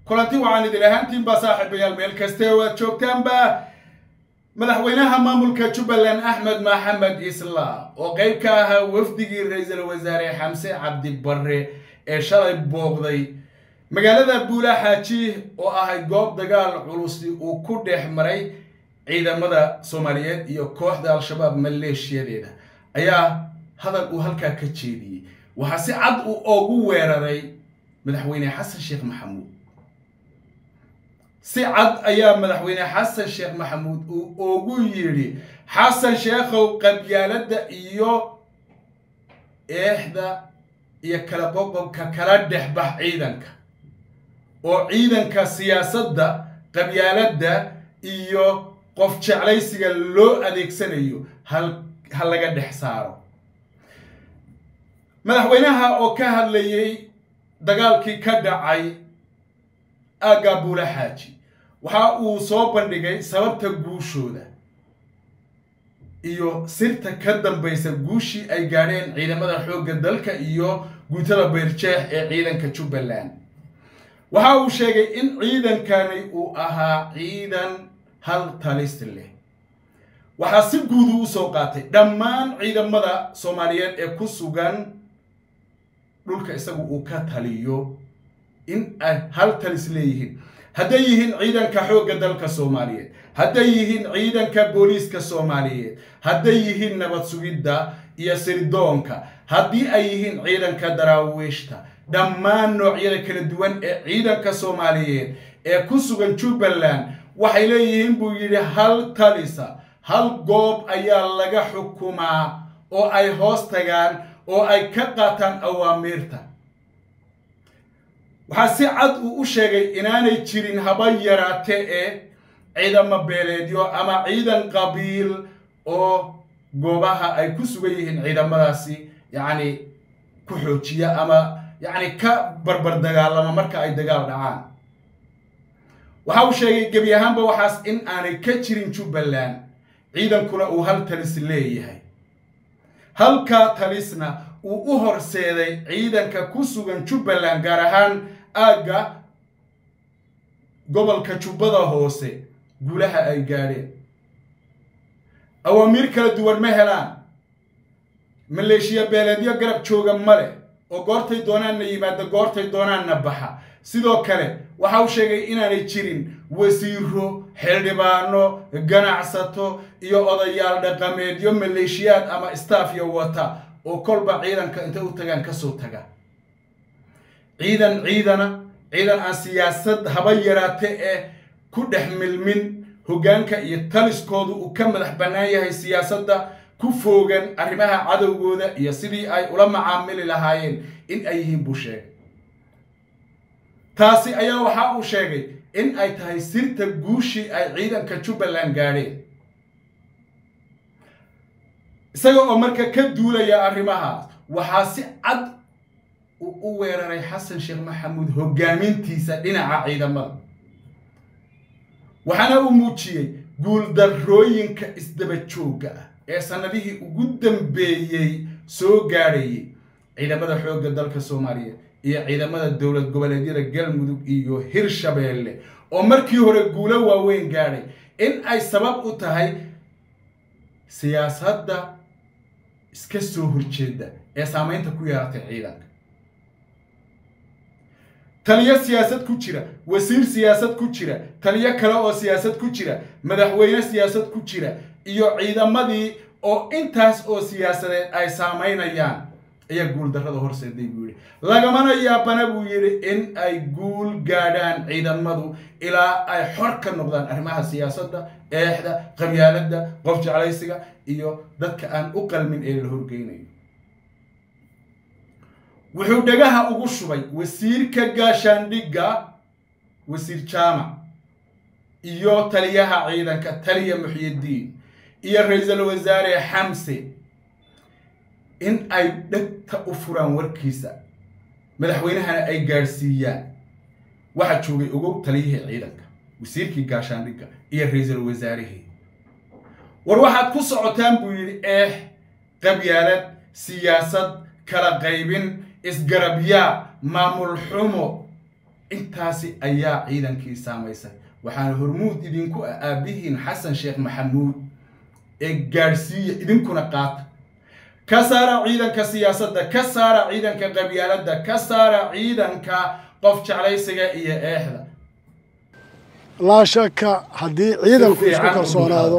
kulanti waxaan idin ahaantiinba saaxiibayaal meel kaste oo aad joogtaanba madaxweynaha maamulka jubbaland axmed maxamed islaam oo qayb ka ahaa wafdigii ra-iisul wasaare xamse cabdi barre ee shalay booqday magaalada buula xaaji oo ahayd goob dagaal culusi uu ku dhex maray ciidamada soomaaliyeed iyo kooxda al-shabaab maleeshiyadeeda ayaa hadal uu halkaa ka jeediyey waxaa si cad uu ogu weeraray madaxweyne xasan sheekh maxamuud si cad ayaa madaxweyne xasan sheekh maxamuud uu ugu yidhi xasan sheekhow qabyaaladda iyo eexda iyo kala qoqobka kala dhexbax ciidanka oo ciidanka siyaasadda qabyaaladda iyo qof jeclaysiga loo adeegsanayo hal ha laga dhex saaro madaxweynaha oo ka hadlayay dagaalkii ka dhacay aagga buula xaaji waxa uu soo bandhigay sababta guushooda iyo sirta ka dambaysa guushii ay gaadheen ciidamada xoogga dalka iyo guutada beerjeex ee ciidanka jubbaland waxa uu sheegay in ciidankani uu ahaa ciidan hal talis leh waxaa si guudu u soo qaatay dhammaan ciidamada soomaaliyeed ee ku sugan dhulka isagu uu ka taliyo in ay hal talis leeyihiin hadday yihiin ciidanka xoogga dalka soomaaliyeed hadday yihiin ciidanka booliiska soomaaliyeed hadday yihiin nabad sugidda iyo sirdoonka haddii ay yihiin ciidanka daraawiishta dhammaan noocyada kala duwan ee ciidanka soomaaliyeed ee ku sugan jubbaland waxay leeyihiin buu yidhi hal talisa hal goob ayaa laga xukumaa oo ay hoos tagaan oo ay ka qaataan awaamiirta waxaa si cad uu u sheegay inaanay jirin haba yaraate ee ciidamo beeleedyo ama ciidan qabiil oo goobaha ay ku sugan yihiin ciidamadaasi yacni ku xoojiya ama yacni ka barbar dagaalama marka ay dagaal dhacaan waxa uu sheegay gebi ahaanba waxaas in aanay ka jirin jubbaland ciidankuna uu hal talis leeyahay halkaa talisna uu u horseeday ciidanka ku sugan jubbaland gaar ahaan aagga gobolka jubbada hoose guulaha ay gaadheen awaamiir kala duwan ma helaan maleeshiya beeleedyo garab jooga ma leh oo goortay doonaanna yimaada goortay doonaanna baxa sidoo kale waxa uu sheegay inaanay jirin wasiiro xildhibaano ganacsato iyo odayaal dhaqameedyo maleeshiyaad ama staafya wata oo kolba ciidanka intay u tagaan kasoo taga ciidan ciidana ciidan aan siyaasad haba yaraate ee ku dhex milmin hoggaanka iyo taliskoodu uu ka madax bannaan yahay siyaasadda ku foogan arrimaha cadowgooda iyo sidii ay ula macaamili lahaayeen in ay yihiin buu sheegay taasi ayaa waxa uu sheegay in ay tahay sirta guushii ay ciidanka jubbaland gaadheen isaga oo marka ka duulaya arrimahaas waxaa si cad uu u weeraray xasan sheekh maxamuud hoggaamintiisa dhinaca ciidamada waxaana uu muujiyey guuldarrooyinka isdaba joogga ah ee sannadihii ugu dambeeyey soo gaadhayay ciidamada xoogga dalka soomaaliyeed iyo ciidamada dowlad goboleedyada galmudug iyo hirshabeelle oo markii hore guulo waaweyn gaadhay in ay sabab u tahay siyaasadda iska soo horjeeda ee saamaynta ku yeeratay ciidanka taliyo siyaasad ku jira wasiir siyaasad ku jira taliyo kale oo siyaasad ku jira madaxweyne siyaasad ku jira iyo ciidamadii oo intaas oo siyaasadeed ay saamaynayaan ayaa guuldarrada horseeday buu yidhi lagamana yaabana buu yidhi in ay guul gaadhaan ciidamadu ilaa ay xor ka noqdaan arrimaha siyaasadda eexda qabyaaladda qof jeclaysiga iyo dadka aan u qalmin ee la horgeynayo wuxuu dhagaha ugu shubay wasiirka gaashaandhigga wasiir jaamac iyo taliyaha ciidanka taliya muxyidiin iyo ra-iisul wasaare xamse in ay dhegta u furaan warkiisa madaxweynahana ay gaadhsiiyaan waxaa joogay ogow taliyihii ciidanka wasiirkii gaashaandhigga iyo ra-iisul wasaarihii war waxaad ku socotaan buu yidhi eex qabyaalad siyaasad kala qaybin isgarabyaa maamul xumo intaasi ayaa ciidankii saamaysay waxaana hormuud idinku ah aabbihiin xasan sheekh maxamuud ee gaadhsiiya idinkuna qaata ka saara ciidanka siyaasadda ka saara ciidanka qabyaaladda ka saara ciidanka qof jeclaysiga iyo eexda laa shaka haddii ciidanku isku kalsoonaado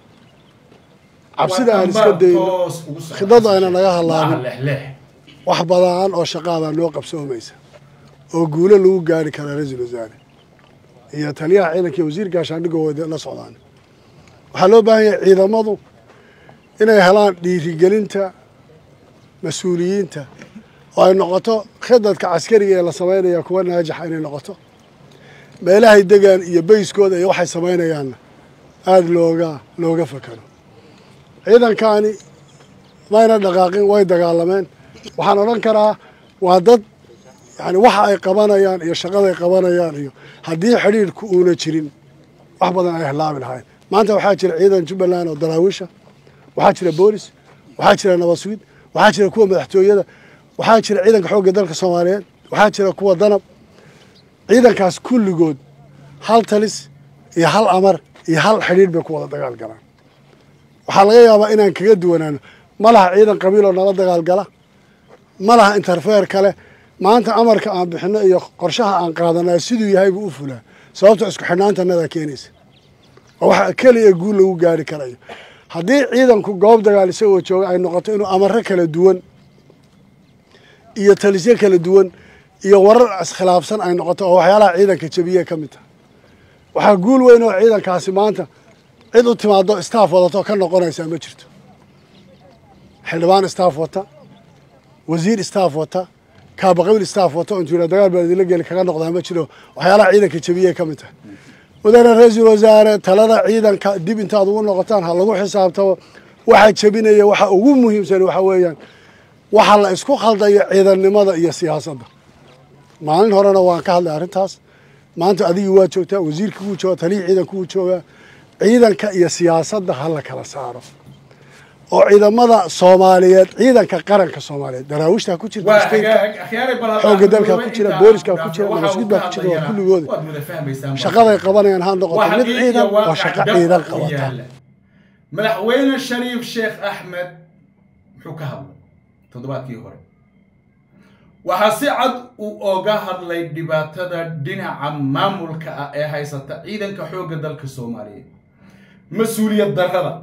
cabsida aan iska dayno khidadu ayna naga hallaabin wax badan oo shaqaadaa noo qabsoomaysa oo guulo lagu gaari karaa ra-iisul wasaare iyo taliyaha ciidanka iyo wasiir gaashaandhigoo wada la socdaan waxaa loo baahan yahay ciidamadu inay helaan dhiirigelinta mas-uuliyiinta oo ay noqoto khidadka caskariga ee la samaynaya kuwa naajaxa inay noqoto meelahay degaan iyo bayskooda iyo waxay samaynayaanna aada looga looga fakaro ciidankaani mayna dhaqaaqin way dagaalameen waxaan odhan karaa waa dad yani waxa ay qabanayaan iyo shaqaday qabanayaan iyo haddii xidhiidhku uuna jirin wax badan ay halaabi lahayn maanta waxaa jira ciidan jubbaland oo daraawiisha waxaa jira boolis waxaa jira nabad sugid waxaa jira kuwa madaxtooyada waxaa jira ciidanka xoogga dalka soomaaliyeed waxaa jira kuwa danab ciidankaas kulligood hal talis iyo hal amar iyo hal xidhiidh bay ku wada dagaal galaan waxaa laga yaabaa inaan kaga duwanaano ma laha ciidan qabiiloo nala dagaal gala ma laha interfeer kale maanta amarka aan bixino iyo qorshaha aan qaadanaa siduu yahay buu u fulaa sababto isku xidhnaantanadaa keenaysa oo waxa keliya guul lagu gaari karayo haddii ciidanku goob dagaal isagoo jooga ay noqoto inuu amaro kala duwan iyo talisyo kala duwan iyo warar iskhilaafsan ay noqoto oo waxyaalaha ciidanka jabiye ka mid taha waxaa guul weyn oo ciidankaasi maanta cid u timaado staff wadato ka noqonaysaa ma jirto xildhibaan staff wata wasiir staff wata kaabaqabiil staff wata intuu yidhaa dagaal baa idinla geli kaga noqdaa ma jiro waxyaalaha ciidanka jabiye ka mid tahay mudane ra-iisul wasaare talada ciidanka dib intaad ugu noqotaan ha lagu xisaabtamo waxa jebinaya waxa ugu muhiimsan waxa weeyaan waxa la isku khaldayo ciidannimada iyo siyaasadda maalin horena waan ka hadlay arrintaas maanta adigii waa joogtaa wasiirkii wuu joogaa taliyii ciidanku wuu joogaa ciidanka iyo siyaasadda ha la kala saaro oo ciidamada soomaaliyeed ciidanka qaranka soomaaliyeed daraawiishtaa ku jirta xoogga dalkaa ku jira booliska ku jira nabasgud baa ku jira waa kulligooda shaqaday qabanayaan ha noqoto mid ciidan oo shaqo ciidan qabata madaxweyne shariif sheekh axmed muxuu ka hadlay toddobaadkii hore waxaa si cad uu oga hadlay dhibaatada dhinaca maamulka ah ee haysata ciidanka xoogga dalka soomaaliyeed mas-uuliyad darrada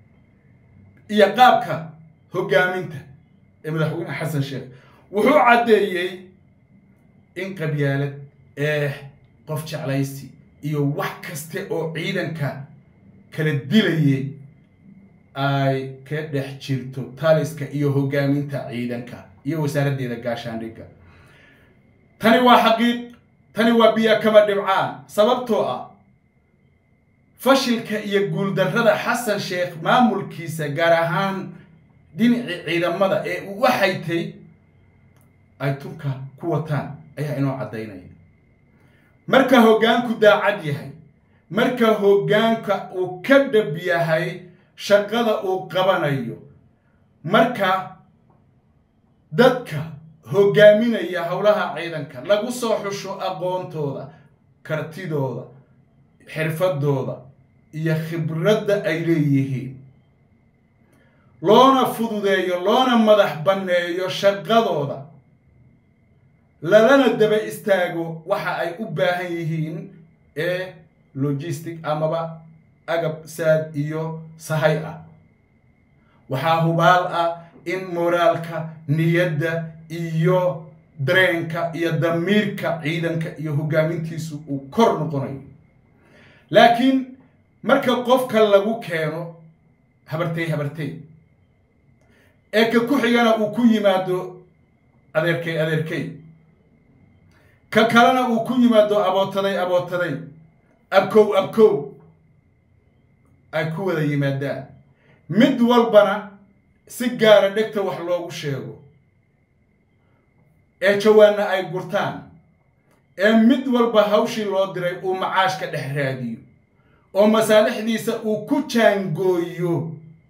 iyo qaabka hoggaaminta ee madaxweyne xasan sheekh wuxuu caddeeyey in qabyaalad eex qof jeclaysi iyo wax kaste oo ciidanka kala dilayay ay ka dhex jirto taliska iyo hoggaaminta ciidanka iyo wasaaraddeeda gaashaandhigga tani waa xaqiiq tani waa biyo kama dhibcaan sababtoo ah fashilka iyo guuldarrada xasan sheekh maamulkiisa gaar ahaan dhinacii ciidamada ee uu u haytay ay tunka ku wataan ayaa inoo caddaynaya marka hoggaanku daacad yahay marka hoggaanka uu ka dhab yahay shaqada uu qabanayo marka dadka hoggaaminaya howlaha ciidanka lagu soo xusho aqoontooda kartidooda xirfadooda iyo khibradda ay leeyihiin loona fududeeyo loona madax banneeyo shaqadooda lalana daba istaago waxa ay u baahan yihiin ee logistic amaba agab saad iyo sahay ah waxaa hubaal ah in moraalka niyadda iyo dareenka iyo damiirka ciidanka iyo hoggaamintiisu uu kor noqonayo laakiin marka qofka lagu keeno habartay habartay ee ka ku xigana uu ku yimaado adeerkay adeerkay ka kalena uu ku yimaado abootaday abootaday abkow abkow ay ku wada yimaadaan mid walbana si gaara dhegta wax loogu sheego ee jawaanna ay gurtaan ee mid walba hawshii loo diray uu macaash ka dhex raadiyo oo masaalixdiisa uu ku jaangooyo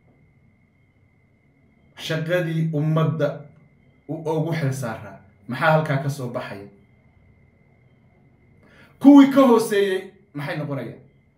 shaqadii ummadda uu ugu xil saaraa maxaa halkaa ka soo baxaya kuwii ka hooseeyey maxay noqonayaan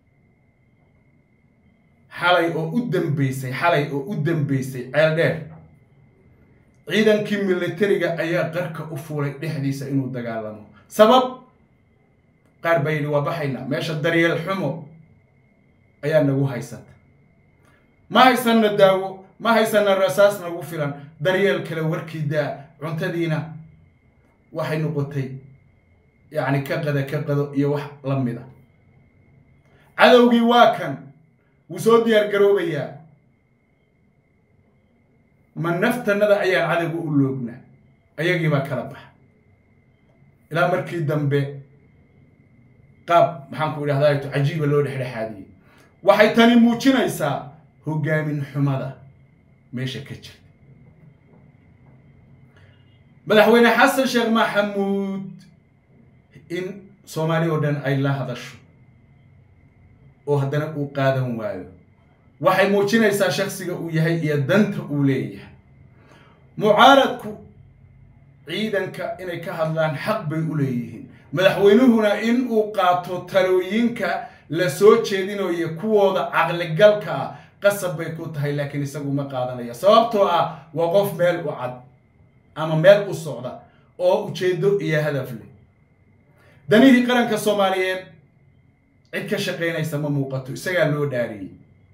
xalay oo u dambeysay xalay oo u dambeysay ceel dheer ciidankii militariga ayaa qarka u fuulay dhexdiisa inuu dagaalamo sabab qaar baa yidhi waa baxaynaa meesha daryeel xumo ayaa nagu haysata ma haysanna daawo ma haysanna rasaas nagu filan daryeel kale warkii daa cuntadiina waxay noqotay yacni ka qada ka qado iyo wax la mid a cadowgii waa kan wuu soo diyaar garoobayaa ma naftanada ayaan cadowga u loognaa ayagiibaa kala baxa ilaa markii dambe qaab maxaan ku idhahdaa cajiiba loo dhexdhexaadiyey waxay tani muujinaysaa hoggaamin xumada meesha ka jirta madaxweyne xasan sheekh maxamuud in soomaali oo dhan ay la hadasho oo haddana uu qaadan waayo waxay muujinaysaa shaksiga uu yahay iyo danta uu leeyahay mucaaradku ciidanka inay ka hadlaan xaq bay u leeyihiin madaxweynuhuna in uu qaato talooyinka la soo jeedinayo kuwooda caqligalka ah qasab bay ku tahay laakiin isagu ma qaadanaya sababtoo ah waa qof meel u cad ama meel u socda oo ujeeddo iyo hadaf leh danihii qaranka soomaaliyeed cid ka shaqaynaysa ma muuqato isagaa loo dhaariyey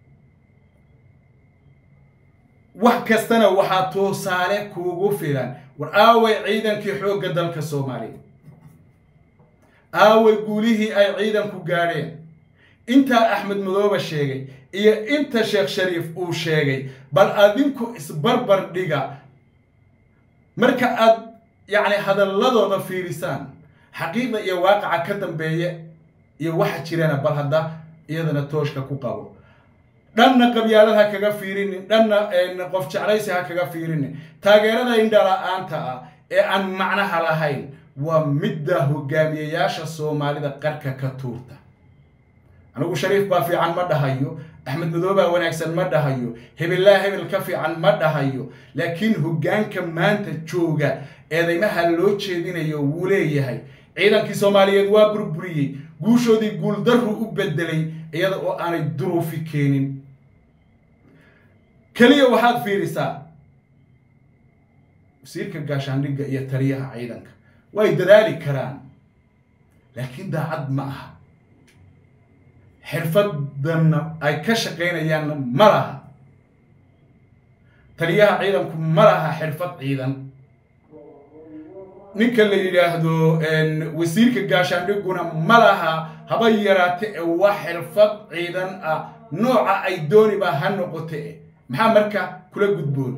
wax kastana waxaa tusaale kuugu filan war aaway ciidankii xoogga dalka soomaaliya aaway guulihii ay ciidanku gaadheen intaa axmed madooba sheegay iyo inta sheekh shariif uu sheegay bal adinku isbarbar dhiga marka aad yacni hadalladooda fiirisaan xaqiiqda iyo waaqaca ka dambeeya iyo waxa jirana bal hadda iyadana tooshka ku qabo dhanna qabyaalad ha kaga fiirinin dhanna qof jeclaysi ha kaga fiirinin taageerada indhala-aanta ah ee aan macnaha lahayn waa midda hogaamiyayaasha soomaalida qarka ka tuurta anigu shariif baa fiican ma dhahayo axmed madoobaa wanaagsan ma dhahayo hebellaa hebel ka fiican ma dhahayo laakiin hoggaanka maanta jooga eedaymaha loo jeedinayo wuu leeyahay ciidankii soomaaliyeed waa burburiyey guushoodii guuldarru u bedelay iyada oo aanay duruufi keenin keliya waxaad fiirisaa wasiirka gaashaandhigga iyo taliyaha ciidanka way dadaali karaan laakiin daacad ma aha xirfadanna ay ka shaqaynayaanna ma laha taliyaha ciidanku ma laha xirfad ciidan ninka la yidhaahdo wasiirka gaashaandhigguna ma laha haba yaraate ee waa xirfad ciidan ah nooca ay dooniba ha noqote e maxaa marka kula gudboon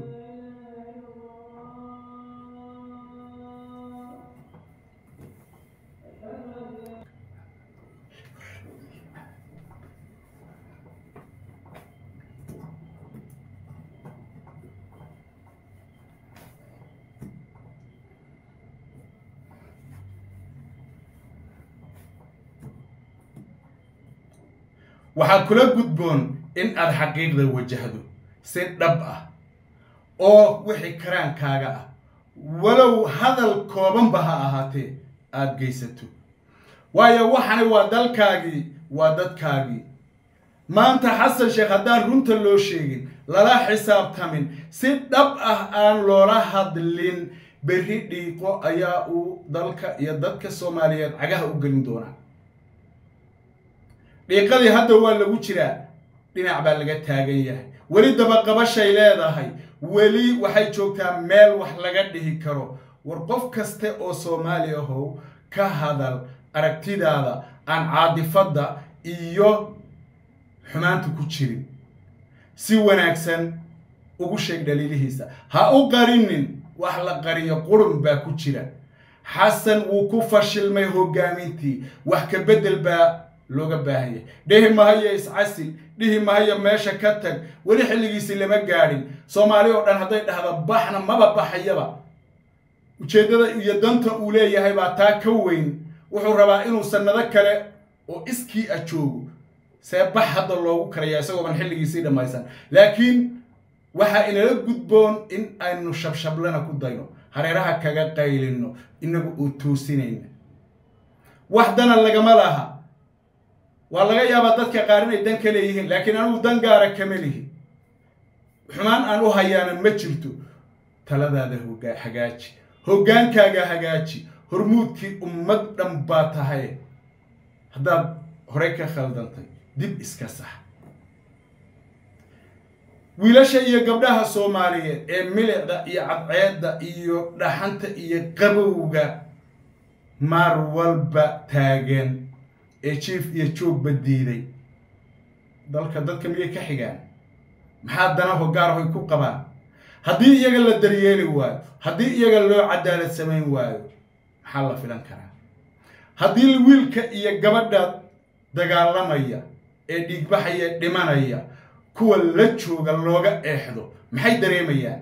waxaa kula gudboon in aad xaqiiqda wajahdo si dhab ah oo wixii karaankaaga ah walow hadal koobanba ha ahaatee aada geysato waayo waxani waa dalkaagii waa dadkaagii maanta xasan sheekh haddaan runta loo sheegin lala xisaabtamin si dhab ah aan loola hadlin berri dhiiqo ayaa uu dalka iyo dadka soomaaliyeed cagaha u gelin doonaa dhiiqadii hadda waa lagu jiraa dhinac baa laga taagan yahay weli dabaqabashay leedahay weli waxay joogtaa meel wax laga dhihi karo war qof kaste oo soomaali ahow ka hadal aragtidaada aan caadifadda iyo xumaanta ku jirin si wanaagsan ugu sheeg dhaliilihiisa ha u qarinin wax la qariyo qurun baa ku jira xasan wuu ku fashilmay hoggaamintii wax ka beddel baa looga baahan yahay dhihi mahayo iscasil dhihi mahayo meesha ka tag weli xilligiisii lama gaadhin soomaali oo dhan hadday dhahda baxna maba baxayaba ujeeddada iyo danta uu leeyahay baa taa ka weyn wuxuu rabaa inuu sannado kale oo iskii a joogo see bax hadda loogu karayaa isagooban xilligiisii dhammaysan laakiin waxaa inala gudboon in aynu shabshablana ku dayno hareeraha kaga qaylino inagu uu toosinayna wax dana lagama laha waa laga yaabaa dadka qaar inay dan ka leeyihiin laakiin anigu dan gaara kama lihi xumaan aan u hayaana ma jirto taladaada hoga hagaaji hoggaankaaga hagaaji hormuudkii ummad dhan baa tahay haddaad horey ka khaldantay dib iska sax wiilasha iyo gabdhaha soomaaliyeed ee milicda iyo cadceedda iyo dhaxanta iyo qabowga maar walba taagan ee jiif iyo joogba diiday dalka dadka miyay ka xigaan maxaa dana hogaarahoy ku qabaan haddii iyaga la daryeeli waayo haddii iyaga loo cadaalad samayn waayo maxaa la filan karaa haddii wiilka iyo gabadha dagaalamaya ee dhiigbaxaya dhimanaya kuwa la jooga looga eexdo maxay dareemayaan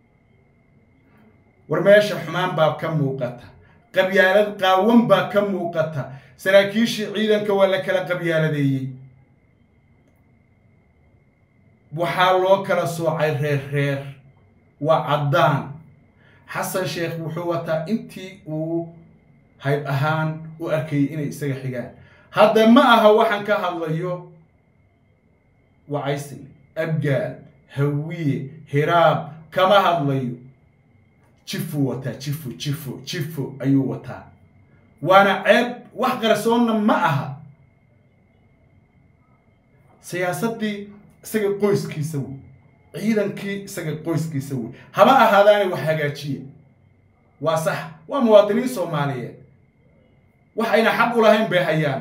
war meesha xumaan baa ka muuqata qabyaalad qaawan baa ka muuqata saraakiishii ciidanka waa la kala qabyaaladeeyey waxaa loo kala soocay reer reer waa caddaan xasan sheekh wuxuu wataa intii uu hayb ahaan u arkayay inay isaga xigaan hadda ma aha waxaan ka hadlayo wacaysi abgaal hawiye hiraab kama hadlayo jifuu wataa jifo jifo jifo ayuu wataa waana ceeb wax qarsoonna ma aha siyaasaddii isaga qoyskiisa wey ciidankii isaga qoyskiisa wey haba ahaadaanay wax hagaajiya waa sax waa muwaadiniin soomaaliyeed wax ayna xaq u lahayn bay hayaan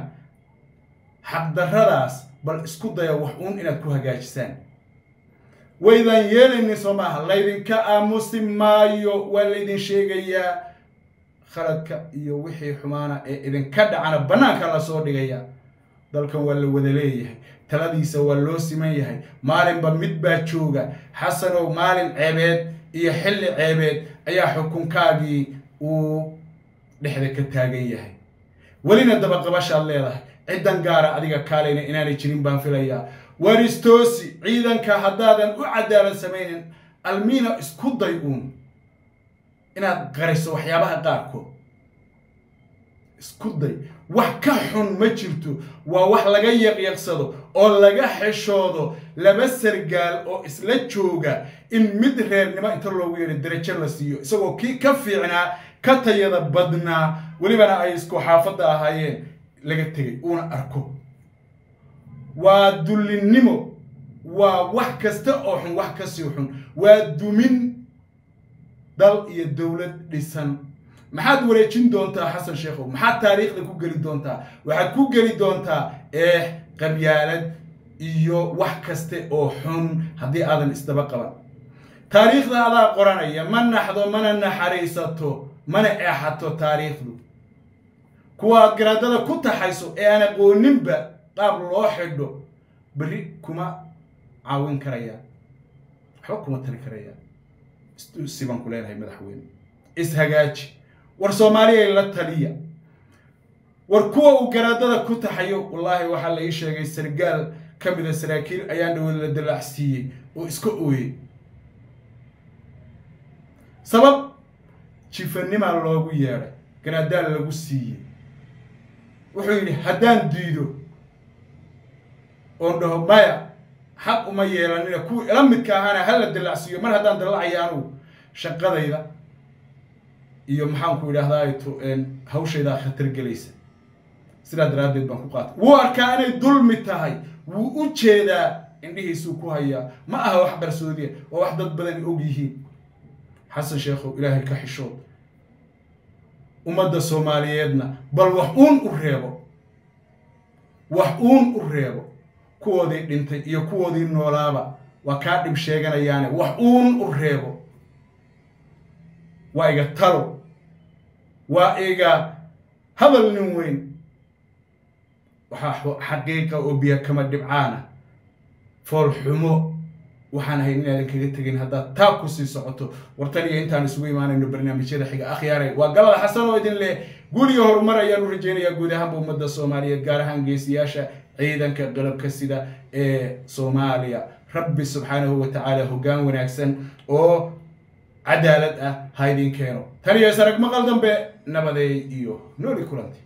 xaqdarradaas bal isku daya wax uun inaad ku hagaajisaan waydaan yeelaynin soo maaha laydinka aamusi maayo waa laydin sheegayaa khaladka iyo wixii xumaana ee idinka dhacana bannaanka lasoo dhigaya dalkan waa la wada leeyahay taladiisa waa loo siman yahay maalinba mid baa jooga xasanow maalin ceebeed iyo xilli ceebeed ayaa xukunkaagii uu dhexda ka taagan yahay welina dabaqabashaad leedahay ciddan gaara adiga kaalayna inaanay jirin baan filayaa waristoosi ciidanka haddaadan u cadaalad samaynin almiina isku day uun inaad qariso waxyaabaha qaarkood isku day wax ka xun ma jirto waa wax laga yaqyaqsado oo laga xeshoodo laba sargaal oo isla jooga in mid reernimo inta loogu yeedho darajo la siiyo isagoo kii ka fiicnaa ka tayada badnaa welibana ay isku xaafadda ahaayeen laga tegay uuna arko waa dullinnimo waa wax kasta oo xun wax kasii xun waa dumin dal iyo dowlad dhisan maxaad wareejin doontaa xasan sheekhow maxaad taariikhda ku geli doontaa waxaad ku geli doontaa eex qabyaalad iyo wax kaste oo xun haddii aadan isdaba qaban taariikhda adaa qoranaya ma naxdo mana naxariisato mana eexato taariikhdu kuwaad garaadada ku taxayso ee aan aqooninba qaab loo xidho berri kuma caawin karayaan waxba kuma tari karayaan sibaan ku leenahay madaxweyne ishagaaji war soomaaliyay la taliya war kuwa uu garaadada ku taxayo wallaahi waxaa la ii sheegay sargaal ka mida saraakiil ayaan dhawood la dalaacsiiyey oo iska ooyey sabab jifanimaa loogu yeedhay garaadaal lagu siiyey wuxuu yidhi haddaan diido oon dhaho maya xaq uma yeelanina kuwii ila midka ahaana hala dallacsiiyo mar haddaan dallacaya anugu shaqadayda iyo maxaanku idhaahdaa to hawshaydaa khatar gelaysa sidaa daraaddeed baan ku qaatay wuu arkaa inay dulmi tahay wuu u jeedaa indhihiisuu ku hayaa ma aha wax qarsoodiya waa wax dad badan og yihiin xasan sheekhow ilaahay ka xishood ummadda soomaaliyeedna bal wax uun u reebo wax uun u reebo kuwoodii dhintay iyo kuwoodii noolaaba waa kaa dhib sheeganayaane wax uun u reebo waa iga talo waa iga hadal nin weyn waxaa xaqiiqa oo biyo kama dhibcaana fool xumo waxaan ahayn inaadan kaga tegin haddaad taa ku sii socoto wartan iyo intaan isugu imaanayno barnaamijyada xiga akhyaaray waa galada xasan oo idin leh guul iyo horumar ayaan u rajaynayaa guud ahaanba ummadda soomaaliyeed gaar ahaan geesiyaasha ciidanka qalabka sida ee soomaaliya rabbi subxaanahu wa tacaala hoggaan wanaagsan oo cadaalad ah ha idin keeno tan iyo sarag maqal dambe nabadeey iyo nooli kulanti